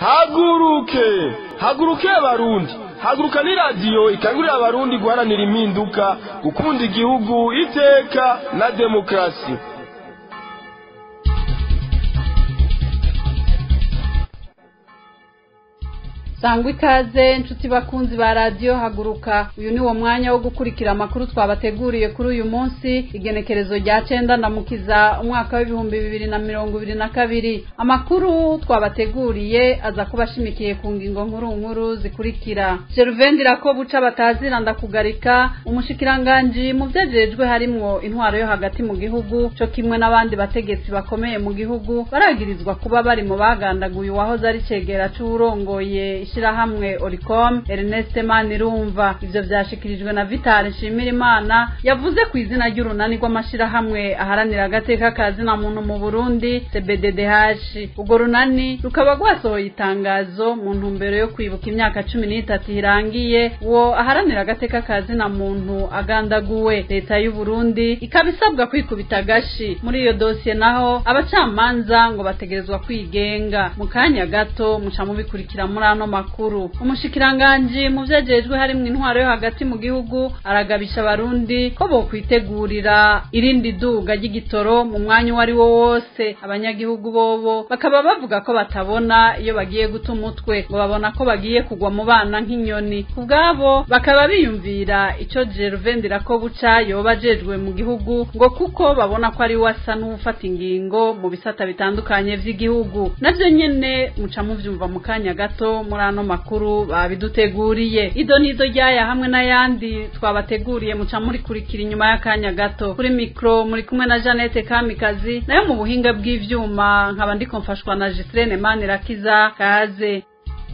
haguruke haguruke abarundi haguruka ni radiyo ikangurira abarundi guharanira impinduka gukunda igihugu iteka na demokarasi sangwa ikaze inshuti bakunzi ba radiyo haguruka uyu ni wo mwanya wo gukurikira amakuru twabateguriye kuri uyu munsi igenekerezo rya cenda ndamukiza umwaka w'ibihumbi bibiri na mirongo ibiri na kabiri amakuru twabateguriye aza kuba ashimikiye ku ngingo nkuru nkuru zikurikira geruvendira ko buca batazira ndakugarika umushikiranganji mu vyajejwe harimwo intwaro yo hagati mu gihugu co kimwe n'abandi bategetsi bakomeye mu gihugu baragirizwa kuba bari mu bagandaguye uwahoze ari cegera c'uwurongoye ishirahamwe Oricom Ernest Manirumva ivyo vyashikirijwe na Vital Nshimirimana yavuze ku izina ry'urunani rw'amashirahamwe aharanira agateka ka zina muntu mu Burundi CBDDH urwo runani rukaba rwasohoye itangazo mu ntumbero yo kwibuka imyaka cumi n'itatu irangiye uwo aharanira agateka ka zina muntu agandaguwe leta y'u Burundi ikaba isabwa kwikubita agashi muri iyo dosiye naho abacamanza ngo bategerezwa kwigenga mu kanya gato muca mubikurikira muri ano makuru umushikiranganji mu vyajejwe harimwo intwaro yo hagati mu gihugu aragabisha abarundi ko bokwitegurira irindi duga ry'igitoro mu mwanya uwo ari wo wose abanyagihugu bobo bakaba bavuga ko batabona iyo bagiye guta umutwe ngo babona ko bagiye kugwa mu bana nk'inyoni ku bwabo bakaba biyumvira ico Gervendira ko buca yoba ajejwe mu gihugu ngo kuko babona ko ari we asa n'uwufata ingingo mu bisata bitandukanye vy'igihugu navyo nyene muca muvyumva mu kanya gato muri ano makuru babiduteguriye ido nido ryaya hamwe n'ayandi twabateguriye muca murikurikira inyuma y'akanya gato kuri mikro muri kumwe na Janete Kamikazi nayo mu buhinga bw'ivyuma nkaba ndiko mfashwa na Gislene Manirakiza kaze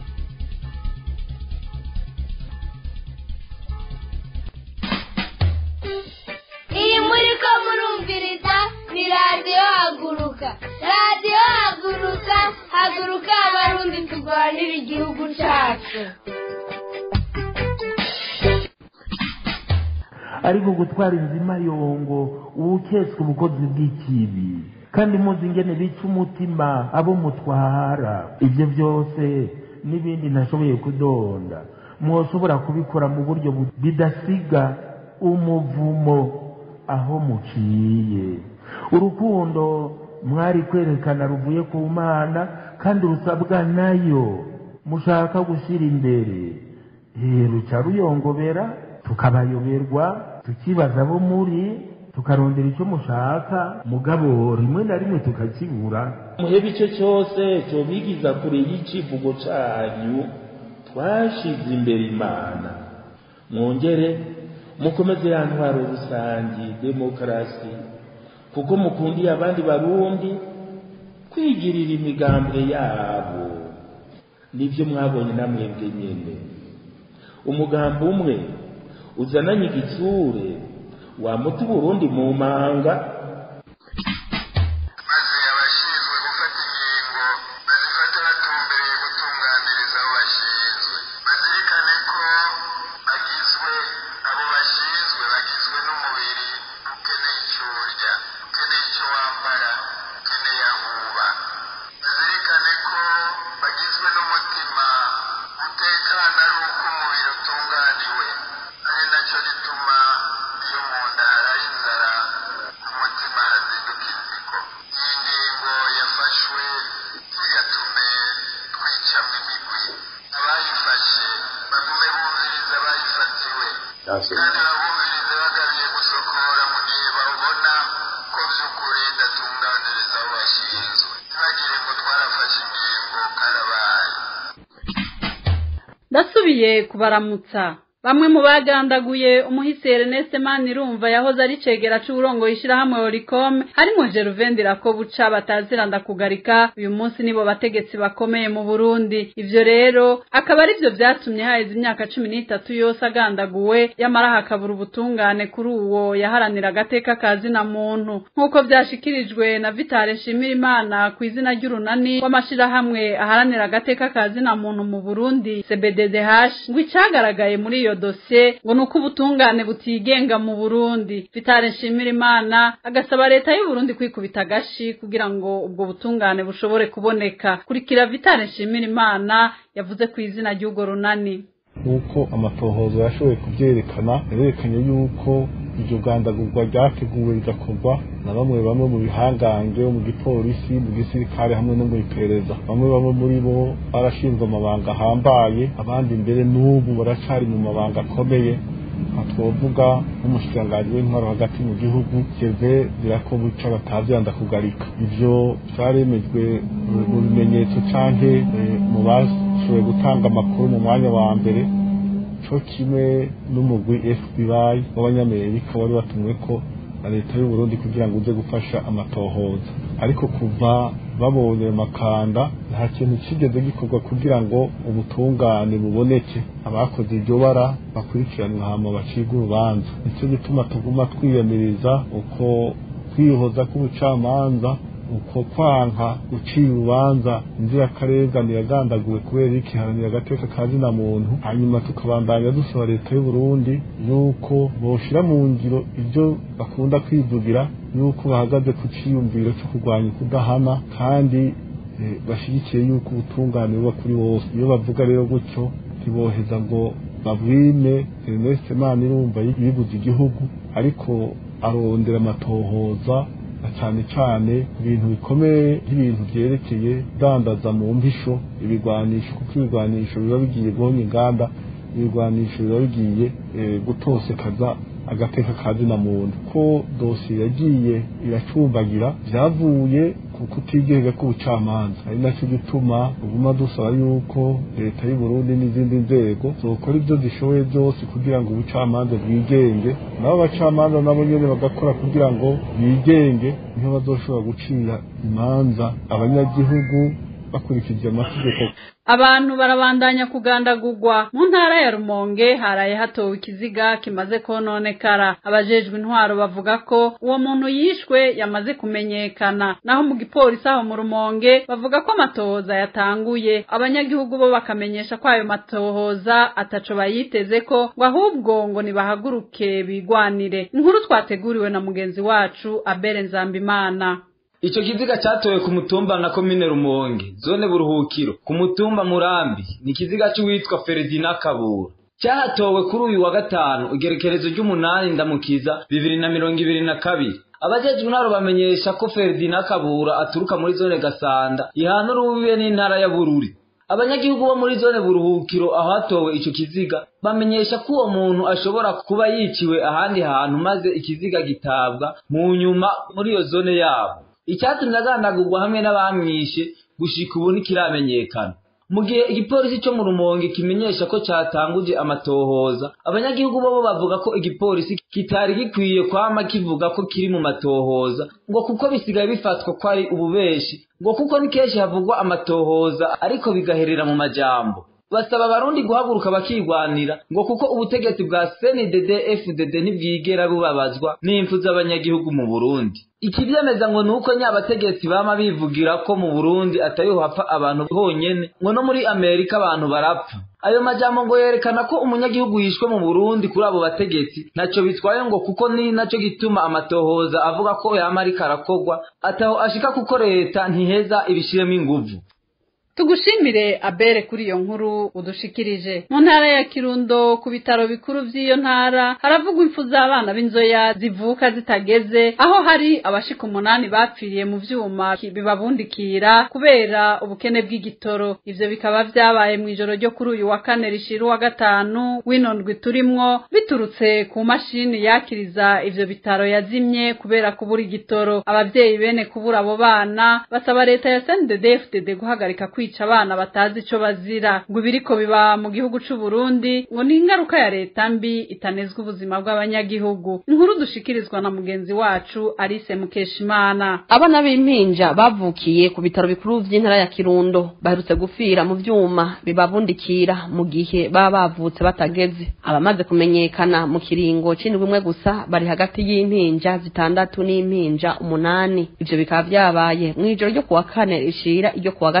iyi muri ko murumviriza ni radiyo haguruka radiyo haguruka haguruka abarundi turwanira igihugu cyacu ariko gutwara inzima yongo uwuketswe ubukozi bw'ikibi kandi muzi ingene bica umutima abo mutwara ibyo byose n'ibindi ntashoboye kudonda mwoshobora kubikora mu buryo bu- bidasiga umuvumo aho muciye urukundo mwari kwerekana ruvuye ku mana kandi rusabwa nayo mushaka gushyira imbere Eh, ruca ruyongobera tukabayoberwa tukibaza abo muri tukarondera icyo mushaka mugabo rimwe na rimwe tukakibura muhebe icyo cyose cyobigiza kure y'icivugo cyanyu twashize imbere imana mwongere mukomeze ya ntwaro rusangi demokarasi kuko mukundiye abandi barundi kwigirira imigambwe yabo nibyo mwabonye namwebwe nyene umugambi umwe uzananye igitsure wamuta uburundi mu manga maze abashinzwe gufata ingingo bazifate batumbereye gutunganiriza abo bashinzwe bazirikane ko bagizwe abo bashinzwe bagizwe n'umubiri ukeneye icyo urya ukeneye icyo wambara ukeneye aho uba bazirikane ko bagizwe n'umutima utekana ari uko umubiri utunganiwe ari nacyo gituma iyo mu nda haraye inzara umutima hazinduka inzigo iyi ngingo yafashwe igatume twicamo imigwi abayifashe bagume bumviriza abayifatiwe kandi babumvirize bagabiye gusokora mu gihe babona ko by'ukuri idatunganiriza abo bashinzwe ntibagire ngo twarafashe ingingo karabaye ndasubiye kubaramutsa bamwe mu bagandaguye umuhisi Ernest Manirumva yahoze ari cegera c'uburongoye ishirahamwe Oricom harimo Gervendira ko buca batazira ndakugarika uyu munsi nibo bategetsi bakomeye mu Burundi ivyo rero akaba ari vyo vyatumye haheze imyaka cumi n'itatu yose agandaguwe yamara hakabura ubutungane kuri uwo yaharanira agateka ka zina muntu nk'uko vyashikirijwe na Vitale Nshimirimana ku izina ry'urunani rw'amashirahamwe aharanira agateka ka zina muntu mu Burundi CBDDH ngo icagaragaye muri iyo iyo dosiye ngo ni uko ubutungane butigenga mu burundi vitale nshimirimana agasaba leta y'u Burundi kwikubita agashi kugira ngo ubwo butungane bushobore kuboneka kurikira vitale nshimirimana yavuze ku izina ry'urwo runani nk'uko amatohoza yashoboye kubyerekana yarerekanye yuko iryo gandagurwa ryateguwe rigakorwa na bamwe bamwe mu bihangange mu gipolisi mu gisirikare hamwe no mu iperereza bamwe bamwe muri bo barashinzwe amabanga ahambaye abandi mbere n'ubu baracari mu mabanga akomeye nka twovuga nk'umushikiranganji w'intwaro hagati mu gihugu keve birakobuca batavyanda kugarika ivyo vyaremejwe mu bimenyetso canke mu bashoboye gutanga amakuru mu mwanya wa mbere co kimwe n'umugwi FBI w'abanyamerika wari watumwe ko na leta y'u Burundi kugira ngo uze gufasha amatohoza ariko kuva babonye ayo makanda nta kintu kigeze gikorwa kugira ngo ubutungane buboneke abakoze iryo bara bakurikiranwa hama bacibwe urubanza nicyo gituma tuguma twiyamiriza uko kwihoza k'ubucamanza uko kwanka gucira urubanza inzirakarengane yagandaguwe kubera ikiharanira agateka ka zina muntu hanyuma tukabandanya dusaba leta y'u Burundi yuko boshira mu ngiro ibyo bakunda kwivugira yuko bahagaze ku ciyumviro cyo kurwanya ukudahana kandi bashyigikiye yuko ubutungane buba kuri bose iyo bavuga rero gutyo ntiboheza ngo babwime Ernest Manirumva yibuze igihugu ariko arondera amatohoza na cyane cyane ibintu bikomeye nk'ibintu byerekeye dandaza mu mpisho ibigwanisho kuko ibigwanisho biba bigiye guhonya inganda ibigwanisho biba bigiye gutosekaza agateka ka zina muntu ko dosiye yagiye iracumbagira byavuye ku kutigega k'ubucamanza ari nacyo gituma uguma dusaba yuko leta y'u Burundi n'izindi nzego zokora ibyo zishoboye byose kugira ngo ubucamanza bwigenge nabo abacamanza nabo nyene bagakora kugira ngo bigenge niho bazoshobora gucira imanza abanyagihugu bakurikije amategeko abantu barabandanya kugandagurwa mu ntara ya rumonge haraye hatowe ikiziga kimaze kononekara abajejwe intwaro bavuga ko uwo muntu yishwe yamaze kumenyekana naho mu gipolisi aho mu rumonge bavuga ko amatohoza yatanguye abanyagihugu bo bakamenyesha ko ayo matohoza ataco bayiteze ko ngo ahubwo ngo nibahaguruke bigwanire inkuru twateguriwe na mugenzi wacu abere nzambimana Ico kiziga catowe ku mutumba na komine Rumonge, zone Buruhukiro, ku mutumba Murambi, ni kiziga c'uwitwa Ferdinand Kabura. Cyahatowe kuri uyu wa gatanu, igerekerezo ry'umunani ndamukiza bibiri na mirongo ibiri na kabiri. Abajejwe intwaro bamenyesha ko Ferdinand Kabura aturuka muri zone Gasanda, ihana urubibe n'intara ya Bururi. Abanyagihugu bo muri zone Buruhukiro aho hatowe ico kiziga bamenyesha ko uwo muntu ashobora kuba yiciwe ahandi hantu maze ikiziga gitabwa mu nyuma muri iyo zone yabo. icyatumye agandagurwa hamwe n'abamwishe gushika ubu ntikiramenyekana mu gihe igipolisi cyo mu rumonge kimenyesha ko cyatanguje amatohoza abanyagihugu bo bavuga ko igipolisi kitari gikwiye kwama kivuga ko kiri mu matohoza ngo kuko bisigaye bifatwa ko ari ububeshi ngo kuko ni kenshi havugwa amatohoza ariko bigaherera mu majambo basaba abarundi guhaguruka bakigwanira ngo kuko ubutegetsi bwa CNDD FDD ntibwigera bubabazwa n'impfu z'abanyagihugu mu Burundi ikivyemeza ngo nuko nyabategetsi bama bivugira ko mu Burundi atariho hapfa abantu honyene ngo no muri Amerika abantu barapfa ayo majambo ngo yerekana ko umunyagihugu yishwe mu Burundi kuri abo bategetsi naco bitwaye ngo kuko ni naco gituma amatohoza avuga ko yama ariko arakogwa ataho ashika kuko leta ntiheza ibishiremo inguvu tugushimire abere kuri iyo nkuru udushikirije mu ntara ya kirundo ku bitaro bikuru by'iyo ntara haravugwa impfu z'abana b'inzoya zivuka zitageze aho hari abashika umunani bapfiriye mu vyuma bibabundikira kubera ubukene bw'igitoro ivyo bikaba vyabaye mu ijoro ryo kuri uyu wa kane rishira uwa gatanu w'inondwi turimwo biturutse ku mashini yakiriza ivyo bitaro yazimye kubera kubura igitoro abavyeyi bene kubura abo bana basaba leta ya CNDD-FDD guhagarika kwica abana batazi ico bazira ngo ibiriko biba mu gihugu c'u Burundi ngo ni ingaruka ya leta mbi itanezwa ubuzima bw'abanyagihugu inkuru dushikirizwa na mugenzi wacu Alice Mukeshimana abana b'impinja bavukiye ku bitaro bikuru vy'intara ya Kirundo baherutse gufira mu vyuma bibabundikira mu gihe baba bavutse batageze abamaze kumenyekana mu kiringo c'indwi imwe gusa bari hagati y'impinja zitandatu n'impinja umunani ivyo bikaba vyabaye mw'ijoro ryo kuwa kane rishira iryo kuwa gatanu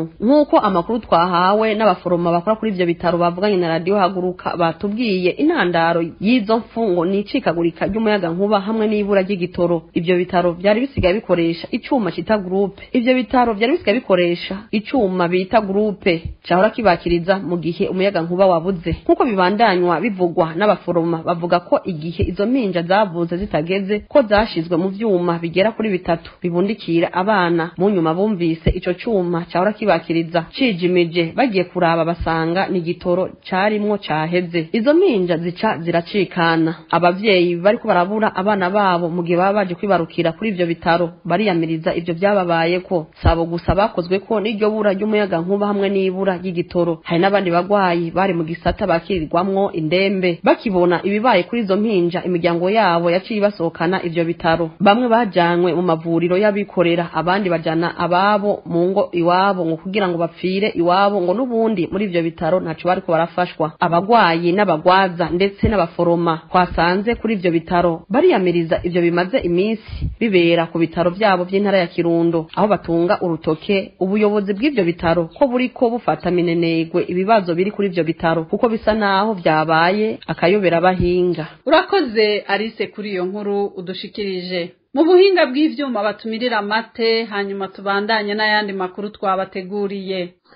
gatanu nk'uko amakuru twahawe n'abaforoma bakora kuri ivyo bitaro bavuganye na radiyo haguruka batubwiye intandaro y'izo mfungo ni icikagurika ry'umuyaga nkuba hamwe n'ibura ry'igitoro ivyo bitaro vyari bisigaye bikoresha icuma cita gurupe ivyo bitaro vyari bisigaye bikoresha icuma bita gurupe cahora kibakiriza mu gihe umuyaga nkuba wabuze nk'uko bibandanywa bivugwa n'abaforoma bavuga ko igihe izo mpinja zavuze zitageze ko zashizwe mu vyuma bigera kuri bitatu bibundikira abana mu nyuma bumvise ico cuma cahora kibakiriza cijimije bagiye kuraba basanga ni igitoro carimwo caheze izo mpinja zica ziracikana abavyeyi bariko barabura abana babo mu gihe baba baje kwibarukira kuri ivyo bitaro bariyamiriza ivyo vyababayeko sabo gusa bakozwe ko n'iryo bura ry'umuyaga nkuba hamwe n'ibura ry'igitoro hari n'abandi bagwayi bari mu gisata bakirirwamwo indembe bakibona ibibaye kuri izo mpinja imiryango yabo yaciye ibasohokana ivyo bitaro bamwe bajanywe mu mavuriro y'abikorera abandi bajana ababo mu ngo iwabo ngo kugira ngo bapfire iwabo ngo n'ubundi muri ivyo bitaro ntaco bariko barafashwa abagwayi n'abagwaza ndetse n'abaforoma twasanze kuri ivyo bitaro bariyamiriza ivyo bimaze iminsi bibera ku bitaro vyabo vy'intara ya kirundo aho batunga urutoke ubuyobozi bw'ivyo bitaro ko buriko bufata minenegwe ibibazo biri kuri ivyo bitaro kuko bisa naho vyabaye akayobera abahinga urakoze arise kuri iyo nkuru udushikirije mu buhinga bw'ivyuma batumirira amate hanyuma tubandanye n'ayandi makuru twabateguriye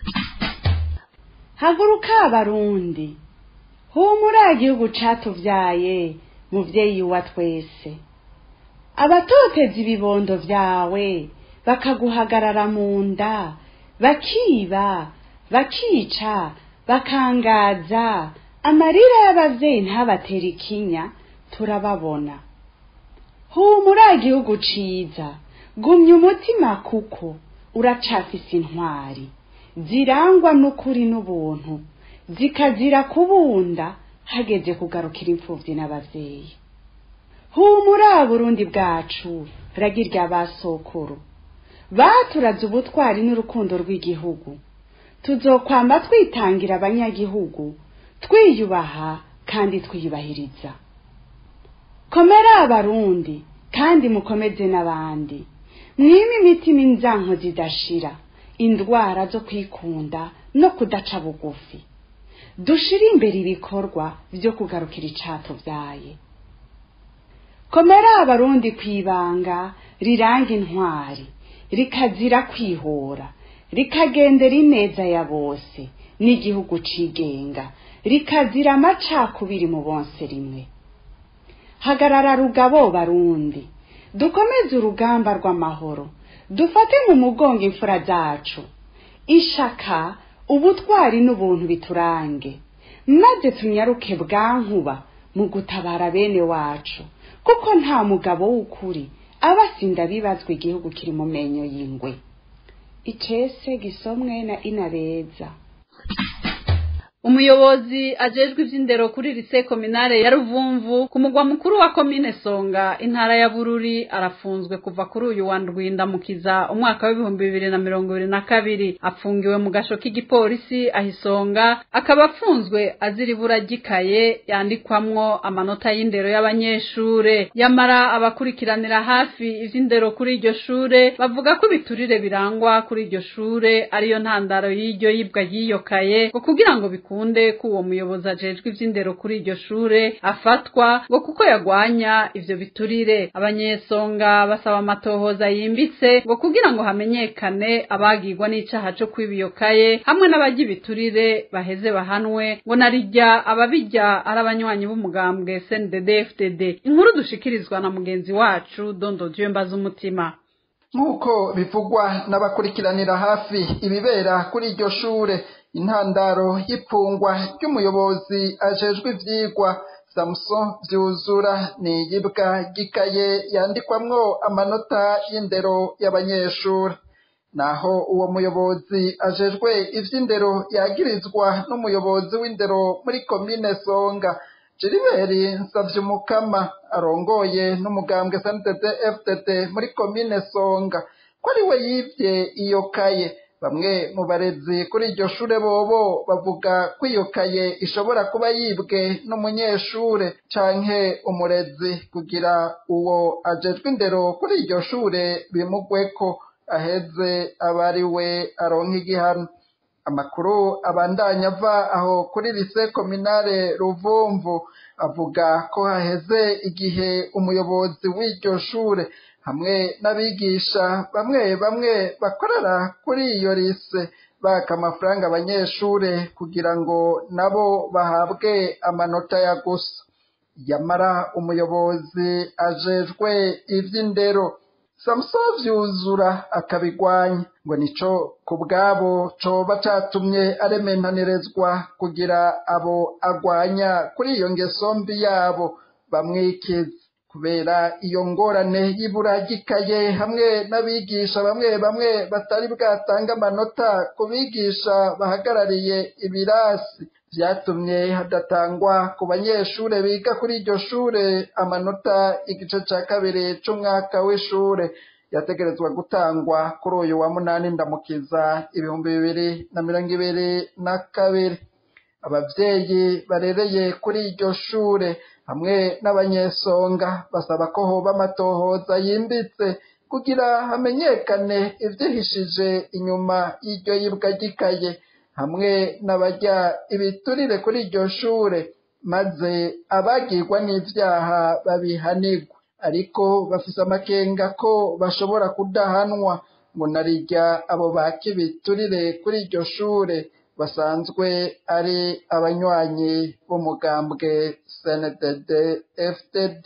haguruka abarundi humura igihugu catuvyaye muvyeyi wa twese abatoteza ibibondo vyawe bakaguhagarara mu nda bakiba bakica bakangaza amarira y'abavyeyi ntabatera ikinya turababona humura igihugu ciza gumya umutima kuko uracafise intwari zirangwa n'ukuri n'ubuntu zikazira kubunda hageze kugarukira imfuvyi n'abavyeyi humura burundi bwacu ragirya basokuru baturaze ubutwari n'urukundo rw'igihugu tuzokwamba twitangira abanyagihugu twiyubaha kandi twiyubahiriza komera abarundi kandi mukomeze n'abandi mwime imitima inzanko zidashira indwara zo kwikunda no kudaca bugufi dushire imbere ibikorwa vyo kugarukira icatuvyaye komera abarundi kwibanga riranga intwari rikazira kwihora rikagendera ineza ya bose n'igihugu cigenga rikazira amacakubiri mu bonse rimwe hagarara rugabo barundi dukomeze urugamba rw'amahoro dufate mu mugongo imfura zacu ishaka ubutwari n'ubuntu biturange maze tunyaruke bwankuba mu gutabara bene wacu kuko nta mugabo w'ukuri aba asinda bibazwa igihugu kiri mu menyo y'ingwe icese gisomwe na inabeza umuyobozi ajejwe ivy'indero kuri lise kominare ya ruvumvu ku mugwa mukuru wa komine songa intara ya bururi arafunzwe kuva kuri uyu wa ndwindamukiza umwaka w'ibihumbi bibiri na mirongo ibiri na kabiri apfungiwe mu gasho k'igipolisi ahisonga akaba afunzwe azira ibura ry'ikaye yandikwamwo amanota y'indero y'abanyeshure yamara abakurikiranira hafi ivy'indero kuri iryo shure bavuga ko ibiturire birangwa kuri iryo shure ariyo ntandaro y'iryo yibwa ry'iyo kaye ngo kugira ngo bikunde bikunde ko uwo muyobozi ajejwe ivy'indero kuri iryo shure afatwa ngo kuko yagwanya ivyo biturire abanyesonga basaba amatohoza yimbitse ngo kugira ngo hamenyekane abagirwa n'icaha co kwiba iyo kaye hamwe n'abarya ibiturire baheze bahanwe ngo narirya ababirya ari abanywanyi b'umugambwe CNDD FDD inkuru dushikirizwa na mugenzi wacu Dondo Dieu mbaza umutima nk'uko bivugwa n'abakurikiranira hafi ibibera kuri iryo shure intandaro y'ipfungwa ry'umuyobozi ajejwe ivyigwa samuson vyuzura ni iyibwa ry'ikaye yandikwamwo amanota y'indero y'abanyeshuri naho uwo muyobozi ajejwe ivy'indero yagirizwa n'umuyobozi w'indero muri komine songa jiriberi nsavyumukama arongoye n'umugambwe sntd fdd muri komine songa ko ari we yivye iyo kaye bamwe mu barezi kuri iryo shure bobo bavuga ko iyo kaye ishobora kuba yibwe n'umunyeshure canke umurezi kugira uwo ajejwe indero kuri iryo shure bimugweko aheze aba ari we aronka igihano amakuru abandanya ava aho kuri lise kominare ruvumvu avuga ko haheze igihe umuyobozi w'iryo shure hamwe n'abigisha bamwe bamwe bakorera kuri iyo lise baka amafaranga abanyeshure kugira ngo nabo bahabwe amanota ya gusa yamara umuyobozi ajejwe ivy'indero samusoni vyuzura akabigwanya ngo nico ku bwabo coba catumye arementanirezwa kugira abo agwanya kuri iyo ngeso mbi yabo bamwikiza kubera iyo ngorane y'ibura ry'ikaye hamwe n'abigisha bamwe bamwe batari bwatange amanota ku bigisha bahagarariye ibirasi vyatumye hadatangwa ku banyeshure biga kuri iryo shure amanota igice ca kabiri c'umwaka w'ishure yategerezwa gutangwa kuri uyu wa munani ndamukiza ibihumbi bibiri na mirongo ibiri na kabiri abavyeyi barereye kuri iryo shure hamwe n'abanyesonga basaba ko hoba amatohoza yimbitse kugira hamenyekane ivyihishije inyuma y'iryo yibwa ry'ikaye hamwe n'abarya ibiturire kuri iryo shure maze abagirwa n'ivyaha babihanirwa ariko bafise amakenga ko bashobora kudahanwa ngo narirya abo baka ibiturire kuri iryo shure basanzwe ari abanywanyi b'umugambwe cndd fdd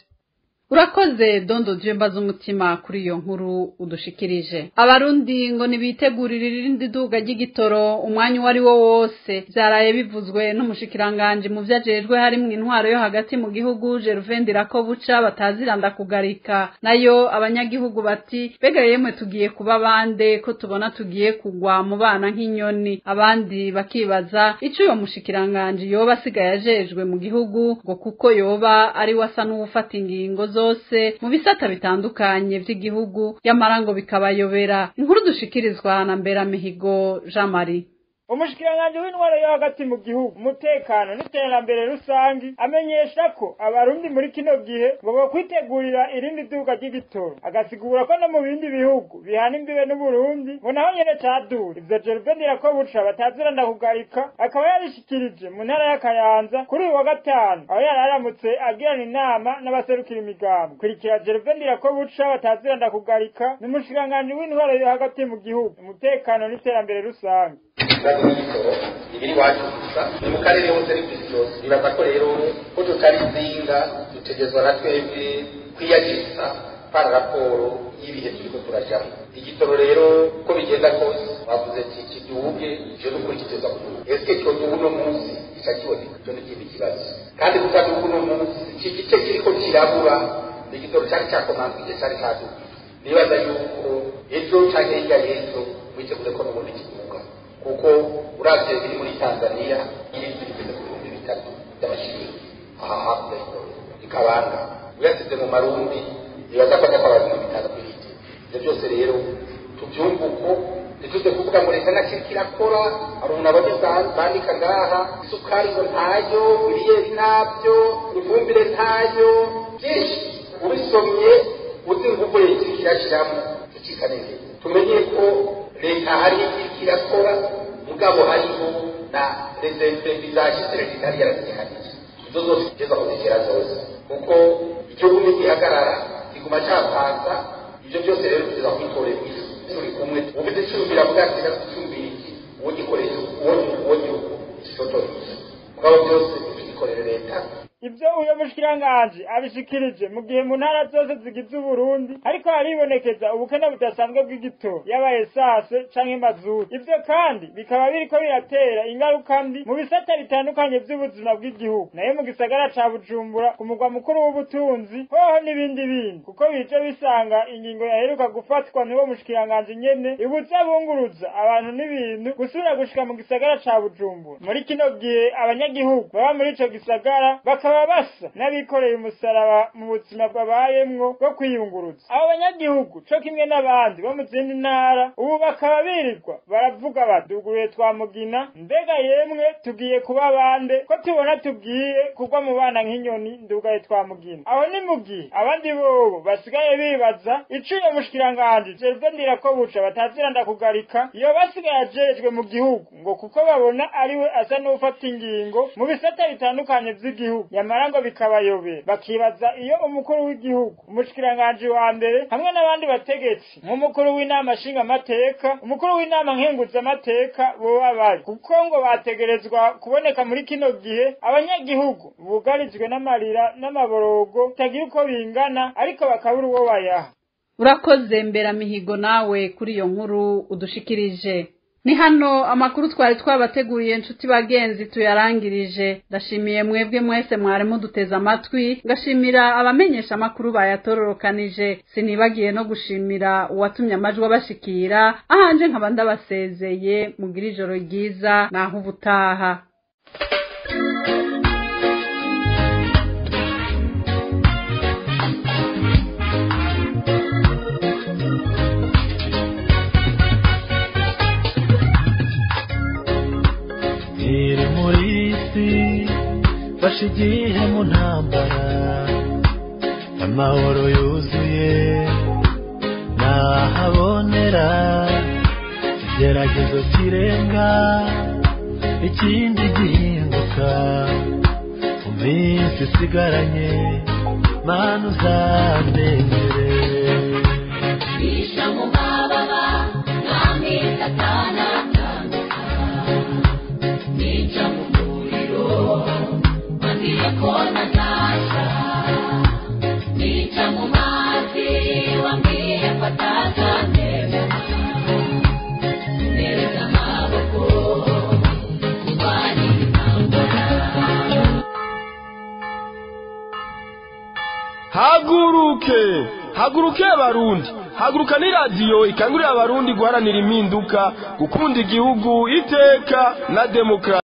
urakoze dondo jemba z'umutima kuri iyo nkuru udushikirije abarundi ngo nibitegurire irindi duga ry'igitoro umwanya uwo ari wo wose byaraye bivuzwe n'umushikiranganji mu vyo ajejwe harimwo intwaro yo hagati mu gihugu jeruvendira ko buca bataziranda kugarika nayo abanyagihugu bati bega yemwe tugiye kuba bande ko tubona tugiye kugwa mu bana nk'inyoni abandi bakibaza ico uyo mushikiranganji yoba asigaye ajejwe mu gihugu ngo kuko yoba ari we asa n'uwufata ingingo zo zose mu bisata bitandukanye vy'igihugu yamara ngo bikabayobera inkuru dushikirizwa na Mberamihigo Jean Marie umushikiranganji w'intwaro yo hagati mu gihugu umutekano n'iterambere rusangi amenyesha ko abarundi muri kino gihe ngo bakwitegurira irindi duka ry'igitoro agasigura ko no mu bindi bihugu bihana imbibe n'uburundi ngo naho nyene cadura ivyo jeruvendira ko buca bataziranda kugarika akaba yabishikirije mu ntara y'akayanza kuri uyu wa gatanu aho yari aramutse agirana inama n'abaserukira imigambi kurikira jeruvendira ko buca bataziranda kugarika ni umushikiranganji w'intwaro yo hagati mu gihugu umutekano n'iterambere rusange ikibazo cy'igitoro ibiri iwacu gusa ni mu karere hose ari ku isi yose nibaza ko rero ko tutari inzinga dutegerezwa na twebwe kwiyagiriza para raporo y'ibihe turiko turajamo igitoro rero ko bigenda kose bavuze ati kiduge ivyo nukuri kiteza kuduga eske cyoduga uno munsi gica kiboneka icyo ni ikindi kibazo kandi kutaduga uno munsi iki gice kiriko kirabura ni igitoro cari cakomanzwe igihe cari caduga nibaza yuko ejo canke hirya y'ejo witeguye ko n'ubundi kiduga kuko uravye biri muri tanzania ibintu bigeze ku bihumbi bitatu by'amashiringi aha hakurya ikabanga uyasize mu marundi nibaza ko ataka abantu bitanu ku biti ivyo byose rero tuvyumva uko ntituze kuvuga ngo leta nakiri kirakora hari umuntu abonye bandika ngaha isukari ngo ntayo miliyeri ntabyo ifumbire ntayo byinshi ubisomye uzi nguko leta iriko irashiramo tucika neza tumenye ko leta hari iriko irakora mugabo hariho na reserve bizashitse leta itari yarazihanije izo zose kugeza kuzigera zose kuko igihugu nigihagarara kiguma capanza ivyo byose rero kugeza kwitorera inyishu turi kumwe ufite icumbira bwa kigera gucumbira iki uwo gikoresha uwo uwo gihugu kisotora inyishu mugabo byose tugikorera leta ibyo uyo mushikiranganji abishikirije mu gihe mu ntara zose zigize uburundi ariko haribonekeza ubukene budasanzwe bw'igitoro yaba esase canke mazutu ivyo kandi bikaba biriko biratera ingaruka mbi mu bisata bitandukanye vy'ubuzima bw'igihugu nayo mu gisagara ca bujumbura ku mugwa mukuru w'ubutunzi hoho n'ibindi bindi kuko bije bisanga ingingo yaheruka gufatwa n'uwo mushikiranganji nyene ibuza bunguruza abantu n'ibintu gusubira gushika mu gisagara ca bujumbura muri kino gihe abanyagihugu baba muri ico gisagara bakaba bakaba basa n'abikoreye umusaraba mu buzima babayemwo bwo kwiyunguruza abo banyagihugu co kimwe n'abandi bo mu zindi ntara ubu bakaba birirwa baravuga baduguruye twa mugina mbega yemwe tugiye kuba bande ko tubona tugiye kugwa mu bana nk'inyoni ndugaye twa mugina aho ni mu gihe abandi bobo basigaye bibaza ico iyo mushikiranganji jejwe ndira ko buca batazira ndakugarika iyo basigaye ajejwe mu gihugu ngo kuko babona ariwe asa n'ufata ingingo mu bisata bitandukanye vy'igihugu nyamara ngo bikabayobera bakibaza iyo umukuru w'igihugu umushikiranganji wa mbere hamwe n'abandi bategetsi nk'umukuru w'inama nshingamateka umukuru w'inama nkenguzamateka boba bari kuko ngo bategerezwa kuboneka muri kino gihe abanyagihugu bugarijwe n'amarira n'amaborogo bitagira uko bingana ariko bakabura uwo bayaha urakoze mbera mihigo nawe kuri iyo nkuru udushikirije ni hano amakuru twari twabateguriye inshuti bagenzi tuyarangirije ndashimiye mwebwe mwese mwari muduteze amatwi ngashimira abamenyesha amakuru bayatororokanije sinibagiye no gushimira uwatumye amajwi abashikira ahanje nkaba ndabasezeye mugira ijoro ryiza naho ubutaha iri muri isi fashe igihe mu ntambara amahoro yuzuye nahabonera igeragezo kirenga ikindi gihinduka mu minsi isigaranye mana uzamenyere bisha mu mababa ntamwita atanatandika nica mu muriro wambwiye ko natasha nica mu mazi wambwiye ko atazandeba nereza amaboko kurwanira intambara haguruke haguruke abarundi haguruka ni radiyo ikangurira abarundi guharanira impinduka gukunda igihugu iteka na demokarasi